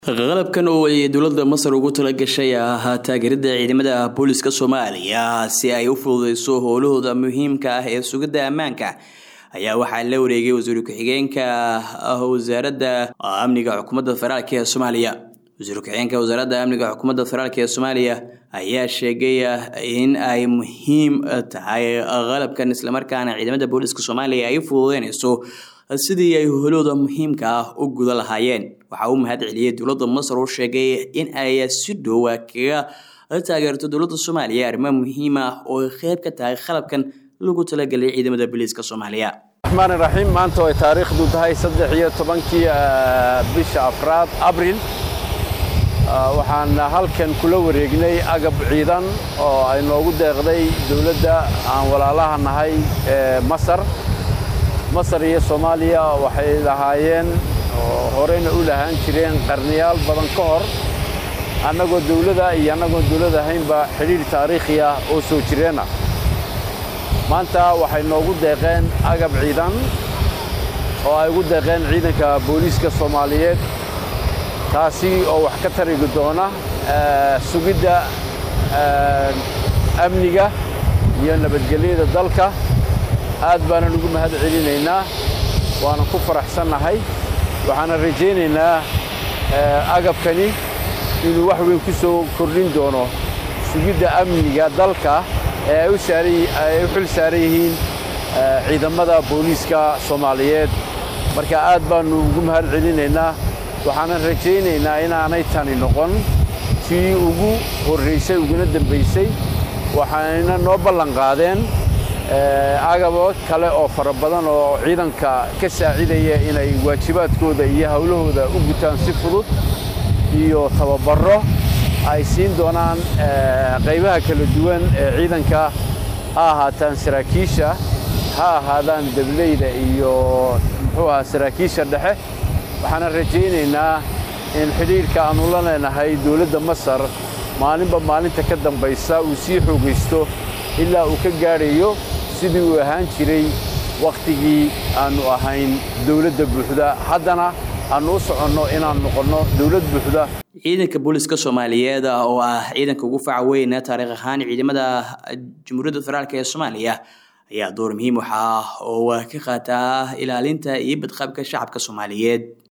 qalabkan oo ay dowladda masar ugu tala gashay ahaa taageerada ciidamada booliska soomaaliya si ay u fududeyso howlahooda muhiimka ah ee sugidda ammaanka ayaa waxaa la wareegay wasiir ku-xigeenka wasaaradda amniga xukuumadda federaalk ee soomaaliya wasiir ku-xigeenka wasaaradda amniga xukuumadda federaalk ee soomaaliya ayaa sheegay in ay muhiim tahay qalabkan islamarkaana ciidamada booliska soomaaliya ay fududeyneyso sidii ay holooda muhiimka ah u guda lahaayeen waxaa uu mahad celiyey dowladda masar oo sheegay in ay si dhowa kaga taageerto dowladda soomaaliya arrimo muhiim ah oo ay qeyb ka tahay qalabkan lagu talagelay ciidamada booliiska soomaaliya raxmaan raxiim maanta ay taariikhdu tahay saddex iyo tobankii bisha afraad abril waxaan halkan kula wareegnay agab ciidan oo ay noogu deeqday dowladda aan walaalaha nahay ee masar masar iyo soomaaliya waxay lahaayeen oo horeyna u lahaan jireen qarniyaal badan ka hor annagoo dawlada iyo annagoon dawlad ahaynba xidhiidh taariikhi ah oo soo jireenah maanta waxay noogu deeqeen agab ciidan oo ay ugu deeqeen ciidanka booliiska soomaaliyeed taasi oo wax ka tarigi doona sugidda amniga iyo nabadgelyada dalka aad baanan ugu mahad celinaynaa waanan ku faraxsannahay waxaanan rajaynaynaa agabkani inuu wax weyn ku soo kordhin doono sugidda amniga dalka ee ay u xil saaran yihiin ciidamada booliiska soomaaliyeed marka aad baannu ugu mahad celinaynaa waxaanan rajaynaynaa inaanay tani noqon tii ugu horraysay uguna dembaysay waxayna noo ballan qaadeen agabo kale oo fara badan oo ciidanka ka saacidaya inay waajibaadkooda iyo howlahooda u gutaan si fudud iyo tababarro ay siin doonaan qaybaha kala duwan ee ciidanka ha ahaataan saraakiisha ha ahaadaan dableyda iyo muxuu ahaa saraakiisha dhexe waxaanan rajaynaynaa in xidhiidhka aannu la leenahay dowladda masar maalinba maalinta ka dambaysa uu sii xoogaysto ilaa uu ka gaadhayo sidii uu ahaan jiray wakhtigii aannu ahayn dawladda buuxda haddana aannu u soconno inaan noqonno dawlad buuxda ciidanka booliska soomaaliyeed oo ah ciidanka ugu faca weyn taariikh ahaan ciidamada jamhuuriyadda federaalk ee soomaaliya ayaa door muhiim waxa oo ka qaataa ilaalinta iyo badqabka shacabka soomaaliyeed